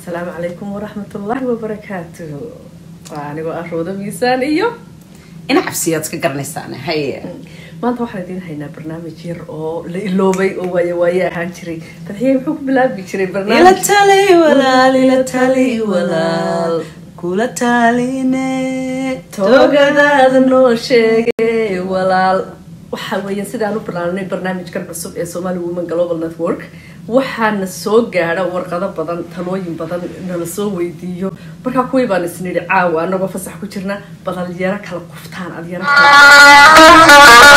asalaamu calaykum waraxmat ullaahi wabarakaatuh waa anigoo ah roodo miisaan iyo ina cabsiyaad iska garanaysaan haye maanta waxaan idiin haynaa barnaamij yar oo la iloobay oo waaye waaye ahaan jiray fadxiye muxuu ku bilaabi jiray ila barnaamij tali walaal ila tali walaal kula taline toogadaada noo sheegay walaal waxa weeye sidaan u bilaabnay barnaamijkan cusub ee somali women global network waxaana soo gaadha warqado badan talooyin badan nala soo weydiiyo markaa kuwii baan isnidhi caawa anagoo fasax ku jirna badal yaro kala quftaan ad yaro kala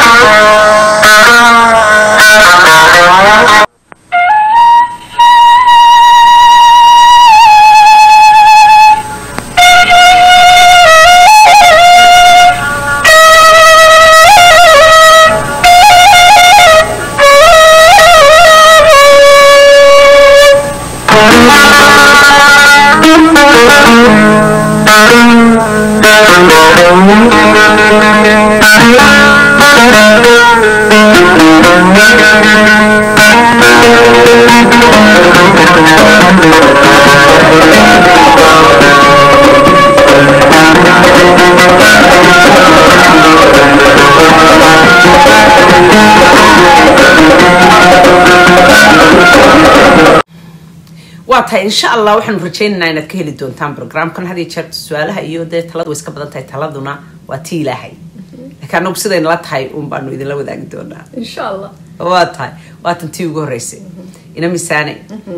waa tahay insha allah waxaanu rajaynaynaa inaad ka heli doontaan programkan had iyo jeer su-aalaha iyo dee taladu way iska badan tahay taladuna waa tii ilaahay laakiin anagu sidaynala tahay un baanu idinla wadaagi doonaa insha allah waa tahay waatan tii ugu horeysay ina misaane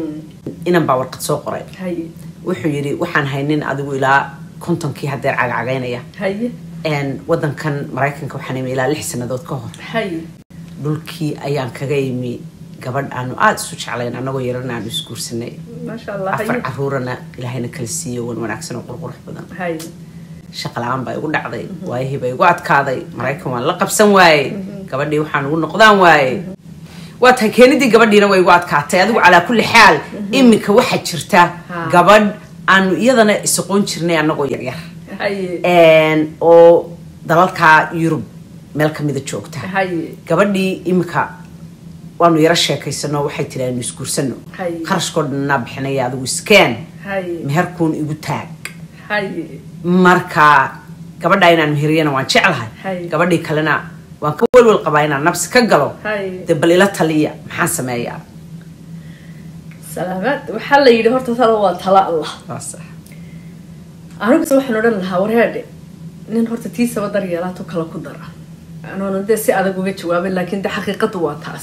inan baa warqad soo qoray haye wuxuu yidhi waxaan haynin adigu ilaa kontonkii hadeer cagacagaynaya haye Een, wadankan maraykanka waxaan imi ilaa lix sanadood ka hor haye dhulkii ayaan kaga imi gabadh aanu aada isu jeclayn anagoo yarana aanu isguursanay maasha allah afar haye caruurana ilaahayna kala siiyo wan wanaagsan oo qurqurux badan haye shaqa la-aan baa igu dhacday waayihii baa igu adkaaday maraykan waan la qabsan waaye gabadhii waxaan ugu noqdaan waaye waa tahay keenidii gabadhiina way igu adkaatay adigu calaa kulli xaal iminka waxaa jirta Ha. gabadh aanu iyadana isoqoon jirnay anagoo yaryar haye Een, oo dalalka yurub meel kamida joogta haye gabadhii iminka waanu yaro sheekaysano waxay tiri aanu isguursano Hay. qarashkoo dhanaa bixinaya adigu iskeen haye meherkuun igu taag haye marka gabadha inaan meheriyana waan jeclahay Hay. gabadhii kalena waan ka welwel qabaa inaan nabsi ka galo haye dee bal ila taliya maxaan sameeyaa salaamaad waxaa la yidhi horta talo waa tala allah Waa sax. aniguse waxaan odhan lahaa warheedhe nin horta tiisaba daryeelaatu kala ku dara anoona dee si adag uga jawaabin laakiin de xaqiiqadu waa taas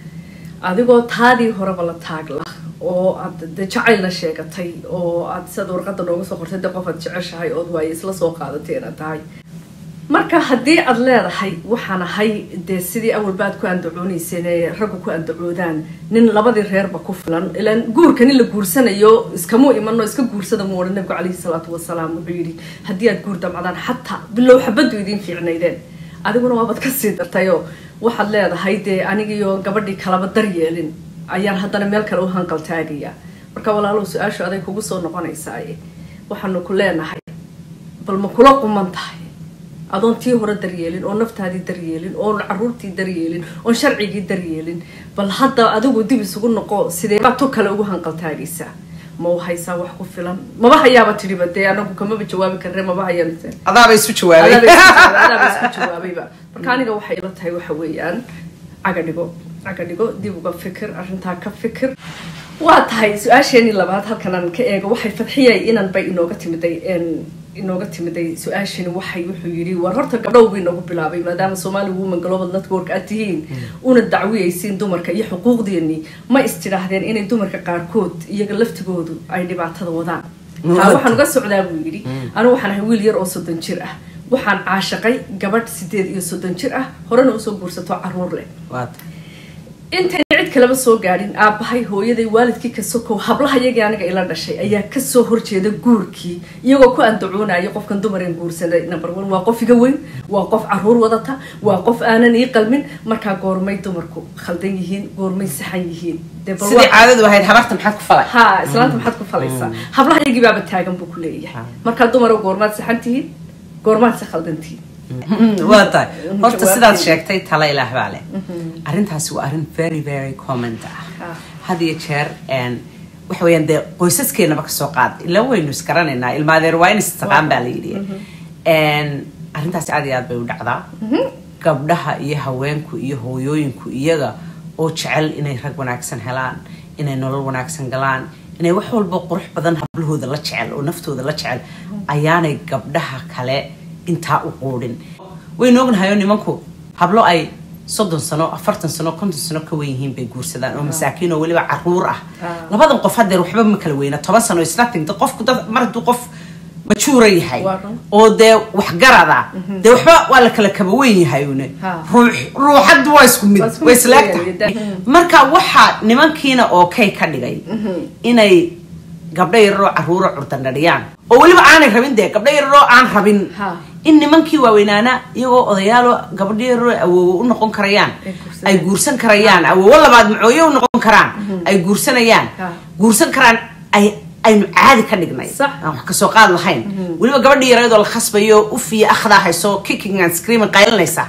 adigoo taadii horeba la taagla oo aad de jacaylna sheegatay oo aad sidaad warqada nooga soo qortay de qof aad jeceshahay ood waaye isla soo qaadatay inaad tahay marka haddii aad leedahay waxaan ahay dee sidii awalba aad ku andacoonayseen ee raggu ku andacoodaan nin labadii reerba ku filan ilaan guurka nin la guursanayo iskamuu imano iska guursada mu odhan nabigu calayhi salaatu wasalaam wuxuu yidhi haddii aad guur damcdaan xataa bilow xabaddu idiin fiicnaydeen adiguna waabaad kasii dartayoo waxaad leedahay dee anigiyo gabadhii kalaba daryeelin ayaan haddana meel kale u hanqal taagaya marka walaalow su-aashu aday kugu soo noqonaysaaye waxaanu ku leenahay bal ma kula quman tahay adoon tii hore daryeelin oo naftaadii daryeelin oon caruurtii daryeelin oon sharcigii daryeelin bal hadda adigu dib isugu noqo sidee baad tu kale ugu hanqaltaagaysaa ma u haysaa wax ku filan maba hayaaba tidhiba dee anagu kamaba jawaabi karre maba hayaan adaaba isu adaaba jawaabay isku jawaabay, adaaba isku jawaabayba marka aniga waxay ila tahay waxa weeyaan caga dhigo caga dhigo dib uga fikir arrintaa ka fikir waa tahay su-aasheenii labaad halkan aan ka eego waxay fadxiyay inan bay inooga timiday een, inooga timiday su-aashani waxay wuxuu yidhi war horta gabdhow buu inoogu bilaabay maadaama somali women global network aad tihiin una dacwiyaysiin dumarka iyo xuquuqdeennii ma istidhaahdeen inay dumarka qaarkood iyaga laftigoodu ay dhibaatada wadaan taa waxaan uga socdaa buu yidhi anigu waxaan ahay wiil yar oo soddon jir ah waxaan caashaqay gabadh sideed iyo soddon jir ah horena usoo guursato caruur leh Waa tahay. intayna cid kaleba soo gaadhin aabbahay hooyaday waalidkii ka sokow hablaha iyagii aniga ila dhashay ayaa kasoo horjeeda guurkii iyagoo ku andacoonaya qofkan dumareen guursaday number one waa qof iga weyn waa qof caruur wadata waa qof aanan ii qalmin markaa goormay dumarku khaldan yihiin goormay saxan yihiin dee bal sidii waa- caadadu ahayd habarta maxaad ku falay ha islaanta maxaad ku falaysaa hablaha iyagii baaba taagan buu ku leeyahay markaa dumaro goormaad saxan tihiin goormaad se khaldan tihiin waa tahay horta Jawaabteeda. sidaad sheegtay tala ilaah baa leh arrintaasi waa arrin very very comment ah Ah. had iyo jeer een, waxa weeyaan dee qoysaskeenaba kasoo qaad ila waynu isgaranaynaa ilmaadeer waa in istaqaan baa la yidhi arrintaasi aad iyo aad bay u dhacdaa gabdhaha iyo haweenku iyo hooyooyinku iyaga oo jecel inay rag wanaagsan helaan inay nolol wanaagsan galaan inay wax walba qurux badan hablahooda la jecel oo naftooda la jecel ayaanay gabdhaha kale intaa u quudhin waynu ognahayo nimanku hablo ay soddon sano afartan sano konton sano ka wen yihiin bay guursadaan oo masaakiin oo weliba caruur ah labadan qof hadeer waxba ma kala weyna toban sano isnating qofku dad mar hadduu qof majuura yahay oo dee waxgarada dee waxba waa la kala kaba weyn yahay une ruuxaddu waa isku mid way isleegtahay marka waxaa nimankiina oo kay ka dhigay inay gabdho yararoo caruura curdandhadhiyaan oo weliba aanay rabin dee gabdho yararoo aan rabin in nimankii waaweynaana iyagoo odayaalo gabadho yararoo awoowo u noqon karayaan ay guursan karayaan awoowo labaad macooye u noqon karaan ay guursanayaan guursan karaan ay aynu caadi ka dhignay aan wax kasoo qaad lahayn weliba gabadhii yareedoo la khasbayo ufiya akhdaa hayso kicking and screaming qaylinaysa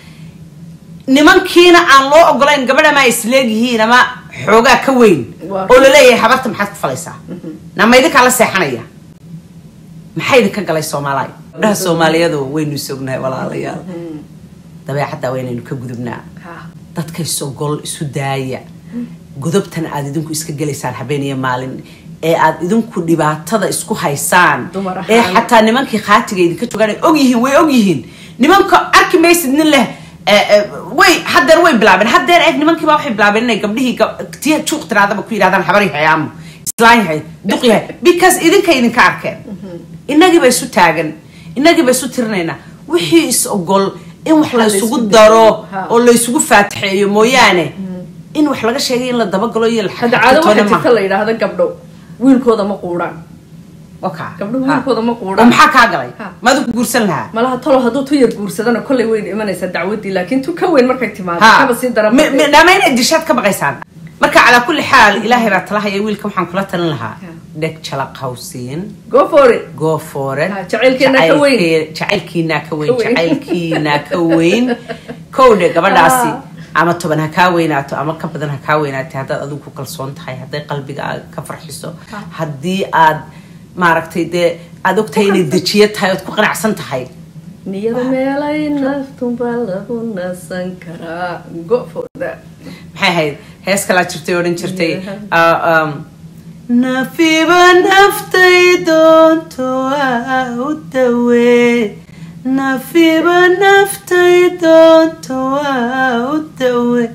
nimankiina aan loo ogolayn gabadh ama ay isleegyihiin ama xoogaa ka weyn oo laleeyahay habarta maxaad ku falaysaa nama idinkaa la seexanaya maxaa idinka galay soomaaliya gabdhaha soomaaliyadu waynu isognahay walaalayaal dabeecadda waynaynu ka gudubnaa dadka isogol isu daaya godobtan aad idinku iska gelaysaan habeen iyo maalin ee aad idinku dhibaatada isku haysaan ee xataa nimankii khaatiga idinka joogaan ogyihiin way ogyihiin nimanka arki maysid nin leh way hadeer way bilaabeen hadeer eeg nimankiiba waxay bilaabeen inay gabdhihii tii juuq tiraadaba ku yidhahdaan habar yahay amo islaan yahay duq yahay because idinka idinka arkeen inagiiba isu taagan inagiiba isu tirinaynaa wixii is ogol in wax laysugu daro oo laysugu faatixeeyo mooyaane in wax laga sheegay in la dabagalo iyo hadda caado waxaa jirta la yidhaahda gabdho wiilkooda ma quudhaan waka gabdhuhu wiilkooda ma oo quudhaan maxaa kaa galay maadu ku guursan lahaa malaha talo hadduu tu yar guursadana kollay weyn imanaysaa dacwadii laakiin tu ka weyn markay timaado kaba sii daran nama inay dishaad ka baqaysaan marka calaa kulli xaal ilaahay baa talahaya wiilka waxaan kula talin lahaa dheg jalaq hawsiin go for it go for it Ha, jacaylkeena ka weyn. jacaylkiina ka weyn Ka weyn. jacaylkiina ka weyn kowdhe gabadhaasi ama toban ha kaa weynaato ama ka badan ha kaa weynaatay haddaad adigu ku kalsoon tahay hadday qalbiga aad ka farxiso haddii aad maaragtay dee aad ogtahay inay dejiyo tahay ood ku qanacsan tahay niyada meelay naftunbaa lagu nasan karaa go for that maxay ahayd hees kalaa jirtay odhan jirtay ah, um, nafiba naftay doonto waa u dawee nafiba naftay doonto waa u dawee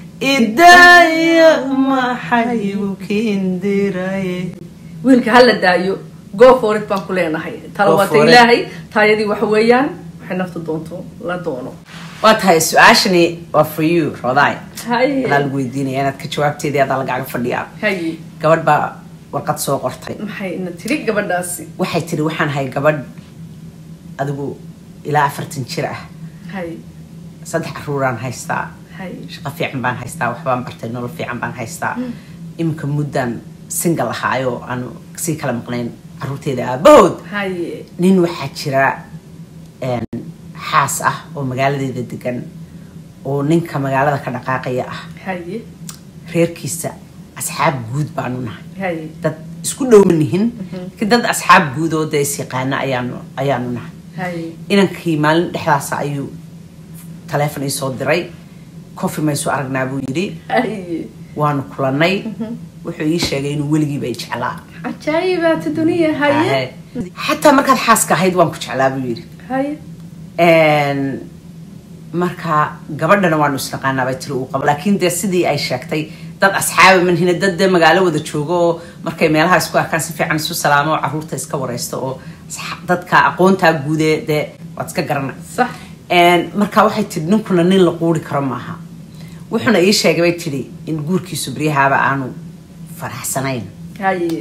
idaya maxay u kindiraye wiilka hala daayo go for it baan ku leenahay tala Go waata for it. ilaahay taayadii waxa weeyaan waxay naftu doonto la doono waa tahay su-aashani waa for you rodaay hay adaa lagu weydiinaya inaad ka jawaabteedii adaa lagaaga fadhiyaa hay gabadh baa warqad soo qortay maxay ina tiri gabadhaasi waxay tiri waxaan ahay gabadh adigu ilaa afartan jir ah hay saddex caruuraan haystaa hay shaqo fiican baan haystaa waxbaan bartay nolol fiican baan haystaa iminka muddan single ahaayoo aanu sii kala maqnayn caruurteeda aabahood hay nin waxaa jira een, xaas ah oo magaaladeeda degan oo ninka magaalada ka dhaqaaqaya ah hay reerkiisa asxaab guud baanu nahay hay dad isku dhowma nihin laakiin dad asxaab guud oo dee is yaqaana ayaanu ayaanu nahay hay inankii maalin dhexdaasa ayuu taleefon ii soo diray coffee maysu aragnaa buu yidhi hay waanu kulannay wuxuu ii sheegay inuu weligiiba i jeclaa cajaayibaata duniya haye xataa markaad xaaska ahayd waan ku jeclaa buu yidhi haye Een, marka gabadhana waanu isnaqaanaa bay tiri uu qabo laakiin dee sidii ay sheegtay dad asxaaba manhina dad dee magaalo wada joogo oo markay meelaha isku arkaan si fiican isu salaamo oo caruurta iska wareysto oo asxa- dadka aqoontaa guudee dee waad iska garana sax Een, marka waxay tidhi ninkuna nin la quuri karo maaha wuxuuna ii sheegay bay tidhi in guurkiisu beryahaaba aanu faraxsanayn haye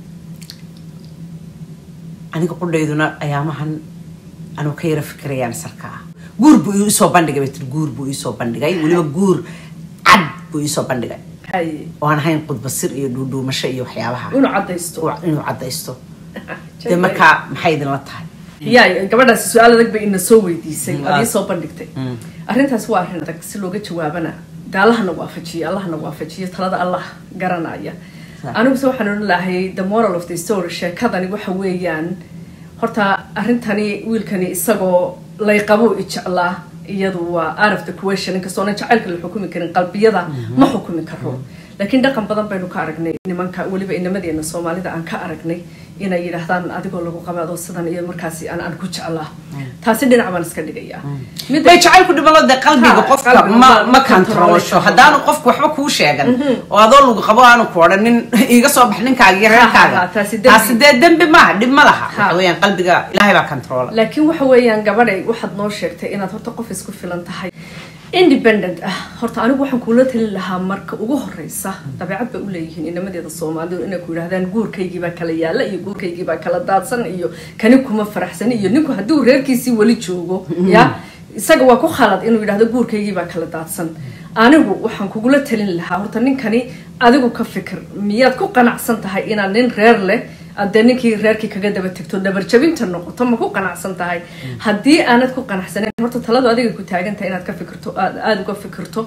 aniga qudhayduna ayaamahan anuu ka yara fikirayaan sarkaa guur buu iisoo bandhigay bay tiri guur buu iisoo bandhigay weliba guur cad buu iisoo bandhigay haye oo aan ahayn qudbasir iyo dhuudhuumasho iyo waxyaabaha inuu cadaysto uu- inuu cadaysto dee markaa maxay idinla tahay yaa gabadhaasi su-aal adag bay ina soo weydiisay Mm, aad ii aad. soo bandhigtay arrintaas waa arrin adag si looga jawaabana de allahana waafajiyo allahana waafajiyo talada allah garanaya aniguse waxaan odhan lahay the moral of the story sheekadani waxa weeyaan horta arrintani wiilkani isagoo layqabo ijeclaa iyadu waa out of the question inkastoona jacaylka la xukumi karin qalbiyada ma xukumi karo laakiin dhaqan badan baynu ka aragnay nimanka weliba inamadeena soomaalida aan ka aragnay inay yidhaahdaan adigoo lagu qabaado sidan iyo markaasi aan aan ku jeclaa taasi dhinac baan iska dhigayaa Midda- bay jacaylku dhibalo dee qalbiga Ha, qofka qalbiga ma ma- ma ma kantaroosho control haddaanu qofku waxba kuu sheegan oo adoo lagu qabo aanu ku odhan nin iga soo bax ninkaaga iyo Ha, ha, reerkaaga ha, taasi dembi. taasi dee dembi maaha dhib ma laha Ha. waxa weeyaan qalbiga ilaahay baa kantaroola laakiin waxa weeyaan gabadhay waxaad noo sheegtay inaad horta qof isku filan tahay independent ah horta anigu waxaan kuula talin lahaa marka ugu horeysa dabeecad bay uleeyihiin inamadeeda soomaalidu inay ku yidhahdaan guurkaygii baa kala yaala iyo guurkaygii baa kala daadsan iyo kani kuma faraxsan iyo ninku hadduu reerkiisii weli joogo ya isaga waa ku khalad inuu yidhahdo guurkaygii baa kala daadsan anigu waxaan kugula talin lahaa horta ninkani adigu ka fikir miyaad ku qanacsan tahay inaad nin reer leh adee ninkii reerkii kaga daba tegto dhabarjabinta noqoto ma ku qanacsan tahay haddii aanad ku qanacsaneyn horta taladu adiga ku taagan tahay inaad ka fikirto aad aada uga fikirto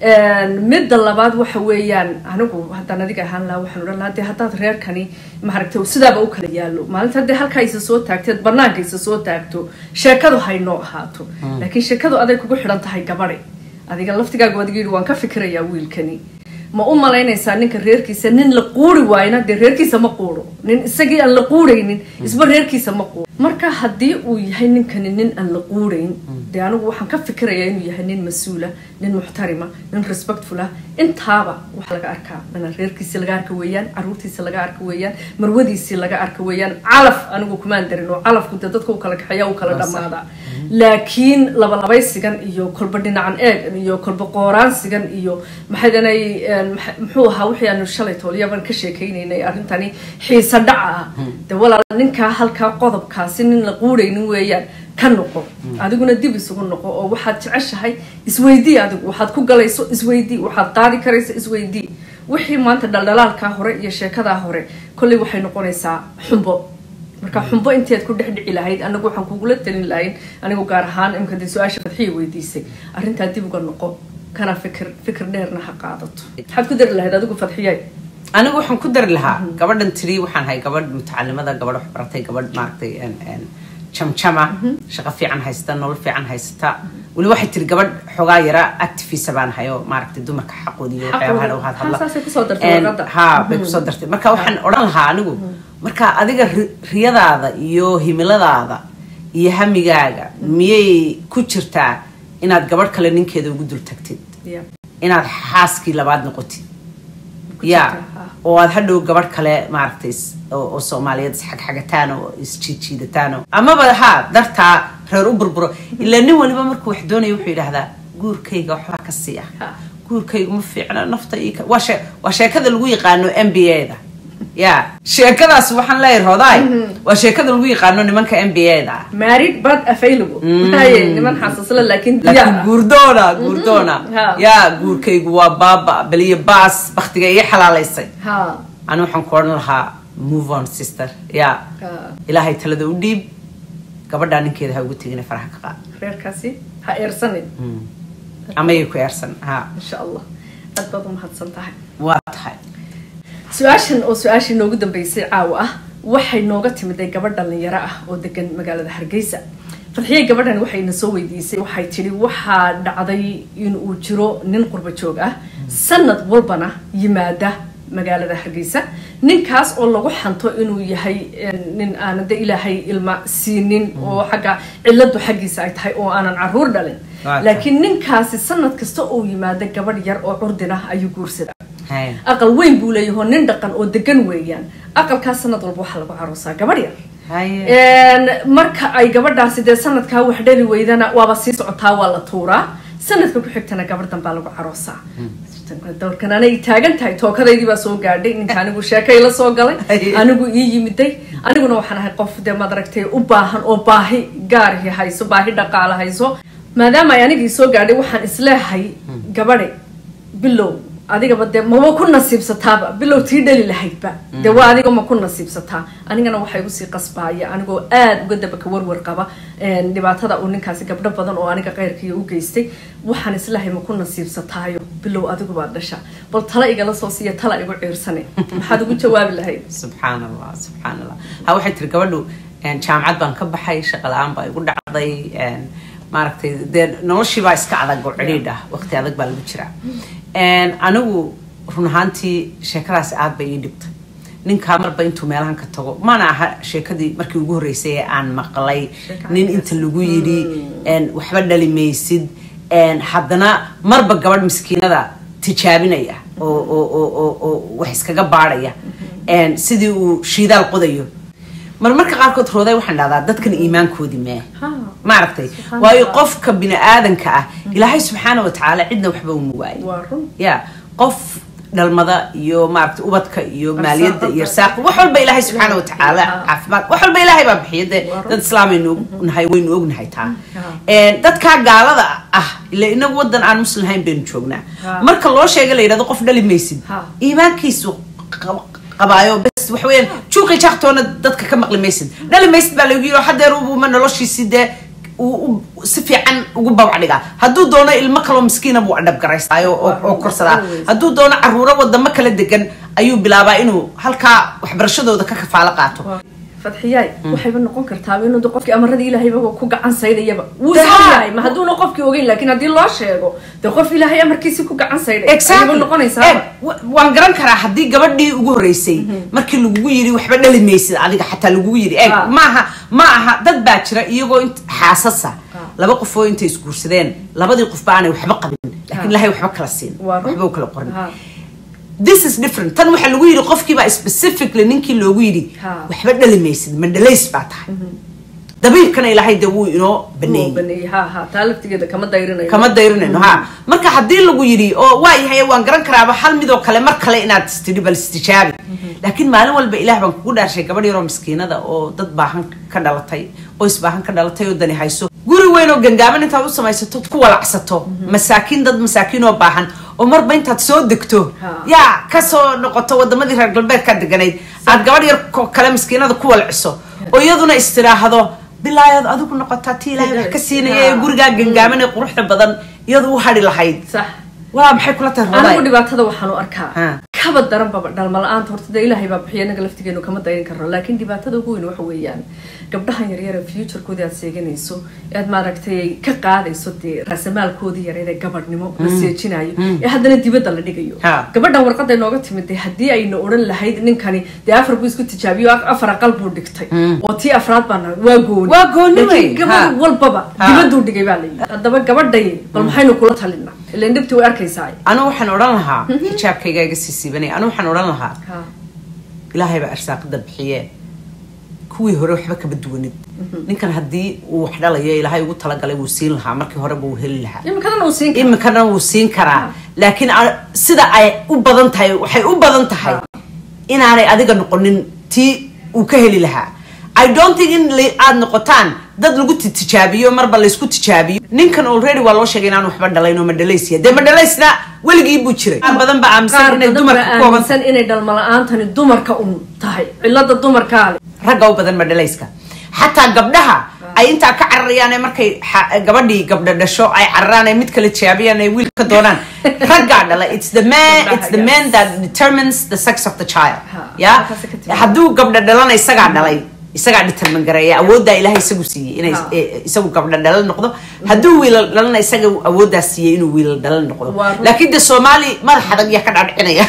midda labaad waxa weeyaan anigu haddaan adiga ahaan lahaa waxaan odhan lahaa dee haddaad reerkani maaragtay sidaaba u kala yaalo maalinta haddii halkaa isa soo taagteed banaanka isa soo taagto sheekadu haynoo ahaato laakiin sheekadu aday kugu xidhan tahay gabadhay adiga laftigaaga adiga yidhi waan ka fikirayaa wiilkani ma u malaynaysaa ninka reerkiisa nin la quuri waayna dee reerkiisa ma quuro nin isagii aan la quuraynin isba reerkiisa ma quuro marka haddii uu yahay ninkani nin aan la quurayn dee anigu waxaan ka fikirayaa inuu yahay nin mas-uula nin muxtarima nin respectful ah intaaba waxa laga arkaa mana reerkiisii laga arka weeyaan caruurtiisi laga arka weeyaan marwadiisii laga arka weeyaan calaf anigu kumaan darin oo calafku dee dadka u kala kaxeeya u kala dhammaada laakiin labalabaysigan iyo kolba dhinacan eeg iyo kolba qooraansigan iyo maxaydanay muxuu ahaa wixii aanu shalay toolyaban ka sheekaynaynay arrintani xiisa dhaca ah dee walaal ninkaa halkaa qodobkaasi nin la quuraynin weeyaan ka noqo adiguna dib isugu noqo oo waxaad jeceshahay isweydii adigu waxaad ku galayso isweydii waxaad qaadi karayso isweydii wixii maanta dhaldhalaalkaa hore iyo sheekadaa hore kolley waxay noqonaysaa xumbo marka xumbo inteed ku dhex dhici lahayd anagu waxaan kugula talin lahayn anigu gaar ahaan imka dee su-aasha fadxiya weydiisay arrintaa dib uga noqo kana fikir fikir dheerna ha qaadato maxaad ku dari lahayd adigu fadxiyay anigu waxaan ku dari lahaa gabadhan tiri waxaan ahay gabadh mutacalimada gabadh wax baratay gabadh maaragtay jamjama shaqo fiican haysta nolol fiican haysata weli waxay tiri gabadh xoogaa yara activisa baan hayo maaragtay dumarka xaqooda iyo waxyaabaha dhow hadla ha bay kusoo dartay marka waxaan odhan lahaa anigu marka adiga riyadaada iyo himiladaada iyo hamigaaga miyay ku jirtaa inaad gabadh kale ninkeeda ugu dul tagtid inaad xaaskii labaad noqotid ya oo aad hadhow gabadh kale maaragtay oo soomaaliyeed isxagxagataan oo isjiidjiidataan amaba ha dartaa reer u burburo ilaa nin waliba markuu wax doonaya wuxuu yidhaahdaa guurkayga waxbaa ka sii ah guurkayga ma fiicna nafta waa sheekada lagu yaqaano m b a da ya sheekadaas waxaan leeyahay rodaay waa sheekada lagu yaqaano nimanka m b a da married but available niman xasaasla laakiin laakiin guurdoona guurdoona ya guurkaygu waa baaba beliyo baas baktiga iyo xalaalaysay ani waxaan ku odhan lahaa move on sister ya ilaahay talada u dhiib gabadhaa ninkeeda ha ugu tegina faraha ka qaad reerkaasi ha eersanin amayay ku eersan ha insha allah aad baad umahadsan tahay waa tahay su-aashan oo su-aashii noogu dambeysay caawa ah waxay nooga timiday gabadh dhalinyaro ah oo degan magaalada hargeysa fadxiyey gabadhan waxayna soo weydiisay waxay tidhi waxaa dhacday inuu jiro nin qurba joog ah sanad walbana yimaada magaalada hargeysa ninkaas oo lagu xanto inuu yahay nin aanan de ilaahay ilma siinin oo xagga ciladu xaggiisa ay tahay oo aanan caruur dhalin laakiin ninkaasi sanad kasta oo yimaada gabadh yar oo curdin ah ayuu guursadaa aqal weyn buu leeyaho nin dhaqan oo degan weeyaan aqalkaas sanad walba waxaa lagu caroosaa gabadh yar marka ay gabadhaasi dee sanadkaa wax dhali weydana waaba sii socotaa waa la tuuraa sanadka ku xigtana gabadh danbaa lagu caroosaa dowrkan anay taagan tahay tookadaydii baa soo gaadhay ninka anigu sheekay la soo galay anigu ii yimiday aniguna waxaan ahay qof dee maad aragtay u baahan oo baahi gaarhi hayso baahi dhaqaale hayso maadaama ay anigii soo gaadhay waxaan isleehay gabadhe bilow adigaba dee maba ku nasiibsataaba bilow tii dhali lahaydba dee waa adiga ma ku nasiibsataa anigana waxay igu sii qasbaaya anigoo aada uga daba ka warwar qaba dhibaatada uu ninkaasi gabdho badan oo aniga keyrkaiyo u geystay waxaan islahay ma ku nasiibsataayo bilow adigubaad dhasha bal tala igala soo siiya tala igu ciirsane maxaad ugu jawaabi lahayd subxaan allah subxaan allah ha waxay tiri gabadhu jaamacad baan ka baxay shaqa la-aan baa igu dhacday maaragtay dee noloshii baa iska adag oo cidhiidh ah waqti adag baa lagu jiraa anigu run ahaantii sheekadaasi aad bay ii dhibtay ninkaa marba intuu meelahan ka tago mana aha sheekadii markii ugu horreysay ee aan maqlay nin inta lagu yidhi waxba dhali maysid haddana marba gabadh miskiinada tijaabinaya oo wax iskaga baadhaya sidii uu shiidaal qodayo mar marka qaarkood rooday waxaan dhahdaa dadkan iimaankoodii mee maaragtay waayo qofka bini aadanka ah ilaahay subxaana watacaala cidna waxba uma waayo ya qof dhalmada iyo maaragtay ubadka iyo maaliyadda iyo saaq wax walba ilaahay subxaana watacaala caafimaad wax walba ilaahay baa bixiya dee dad islaamaynu nahay waynu ognahay taa dadkaa gaalada ah ila inagu wadan aan muslim ahayn baynu joognaa marka loo sheega la yidhahdo qof dhali maysid iimaankiisu qabaayo bes waxa weeyaan juuqi jaaqtoona dadka ka maqli maysid dhali maysid baa lagu yiri hadeer ubuma noloshiisii dee si fiican ugu babac dhigaa hadduu doono ilmo kaloo miskiina buu adhab garaystaayo oo korsadaa hadduu doono caruuro wadamo kala degan ayuu bilaabaa inuu halkaa waxbarashadooda ka kafaalo qaato fadxiyaay waxayba noqon kartaaba inuu qofkii amaradii ilaahayba ku gacan saydayaba wuu yahay ma hadduuna qofkii ogeyn laakiin haddii loo sheego dee qof ilaahay amarkiisi ku gacan sayday ayba noqonaysaa waan garan karaa haddii gabadhii ugu horreysay markii lagugu yidhi waxba dhali maysid adiga xataa lagugu yidhi eg maaha ma aha dad baa jira iyagoo xaasasa laba qofoo intay isguursadeen labadii qofba aanay waxba qabin laakiin ilahay waxba kala siin waxba u kala qorin this is different tan waxaa lagu yidhi qofkiibaa specifically ninkii loogu yidhi waxba dhali maysid ma dhalays baa tahay dabiibkana ilaahay dee wuu inoo baneeyey kama dayrinayno ha marka haddii lagu yidhi oo waa yahay waan garan karaaba hal midoo kale mar kale inaad istidhi bal istijaabi laakiin maalin walba ilaah baan kugu dhaarshay gabadh yaroo miskiinada oo dad baahan ka dhalatay qoys baahan ka dhalatay oo dani hayso guri weyn oo gangaaban intaad u samaysato ku walacsato masaakiin dad masaakiin oo baahan oo marba intaad soo degto yaa kasoo noqoto wadamadii reer galbeedkaa deganayd aad gabadh yar kale miskiinada ku walciso oo iyaduna istiraahdo bilaayaad adigu noqotaa ti ilaahay wax ka siinaya ee gurigaa gangaaman ee quruxda badan iyadu u hadhi lahayd waa maxay kula tahay anigu dhibaatada waxaan u arkaa kaba daran baba dhalma la-aanta horta dee ilaahay baa bixiya inaga laftigeenu kama dayrin karno laakiin dhibaatada ugu weyn waxa weeyaan gabdhahan yaryare futurekoodii aad seeganayso aad maaragtay ka qaadayso dee raasamaalkoodii yareed ee gabadhnimo la seejinayo ee haddana dibadda la dhigayo gabadhan warqada inooga timid dee haddii ayna odhan lahayd ninkani dee afar buu isku tijaabiyo afar aqal buu dhigtay oo tii afraad baana waa gooni waa gooni gabadh walbaba dibadduu dhigay baa layidhi haddaba gabadhay bal maxaynu kula talina ilan dhibti way arkaysaa anu waxaan odhan lahaa xijaabkayga iga sii siibanaya anu waxaan odhan lahaa ilaahay baa arsaaqada bixiye kuwii hore waxba kama duwanid ninkan haddii uu wax dhalayo ilaahay ugu talagalay wuu siin lahaa markii horeba wuu heli lahaa iminkana wuu siin karaa laakiin sida ay u badan tahay waxay u badan tahay inaanay adiga noqonin tii uu ka heli lahaa i don't think in aad noqotaan dad lagu tijaabiyo marba laysku tijaabiyo ninkan already waa loo sheegay inaan waxba dhalayn oo madhalaysya dee madhalaysna weligii buu jiray qaar badan baa aaminsan inay dumarka aaminsan inay dhalma la-aantani dumarka un tahay cilada dumarkaa le ragga u badan madhalayska xataa gabdhaha ay intaa ka cararayaan ee markay gabadhii gabdha dhasho ay cararaan ee mid kale tijaabiyaan ay wiil ka doonaan raggaa dhala it's the man it's the man that determines the sex of the child ya hadduu gabdha dhalana isagaa dhalay isagaa determin gareeya awooddaa ilahay isagu siiyey inay isagu gabdha dhalal noqdo hadduu wiilal dhalana isaga awooddaa siiyey inuu wiilal dhalal noqdo laakiin de soomaali madax adag yaa ka dhaadhicinaya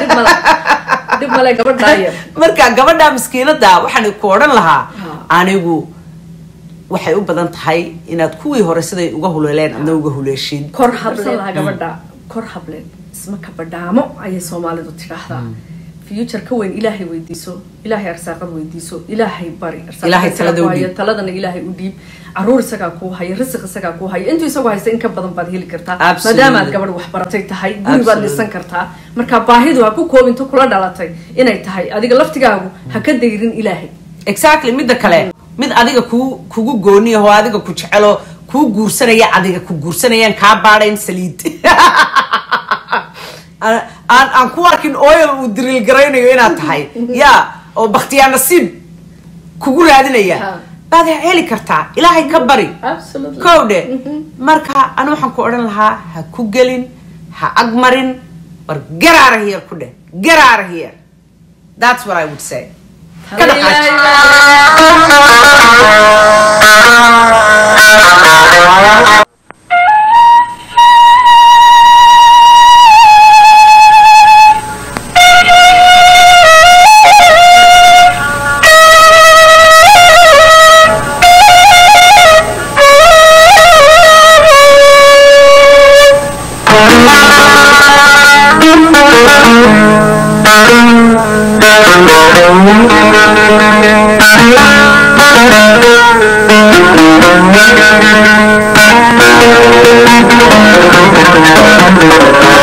marka gabadha maskiinada waxaan ku odhan lahaa anigu waxay u badan tahay inaad kuwii hore siday uga huleeleen adna uga huleeshiin kor hable gabadha kor hable isma kabadhaamo ayay soomaalidu tidhaahdaa future ka weyn ilaahay weydiiso ilaahay arsaaqad weydiiso ilaahay bari taladana ilaahay u dhiib caruur isagaa kuu haya risiq isagaa kuu haya intuu isagu haysta in ka badan baad heli kartaa maadaama aad gabadh waxbaratay tahay guri baad dhisan kartaa marka baahidu ha ku koobinto kula dhalatay inay tahay adiga laftigaagu ha ka dayrin ilaahay exactly midda kale mid adiga ku kugu gooni ahoo adiga ku jecelo kuu guursanaya adiga ku guursanayaan kaa baadhayn saliid aan aan- aan ku arkin oil uu diriil garaynayo inaad tahay ya oo baktiyaa nasiib kugu raadinaya Ha. baad heli kartaa ilaahay ka bari absolutely kow dhe marka ana waxaan ku odhan lahaa ha ku gelin ha agmarin war garaara here ku dheh garaara here that's what i would say ka dhaqaaj Thank you.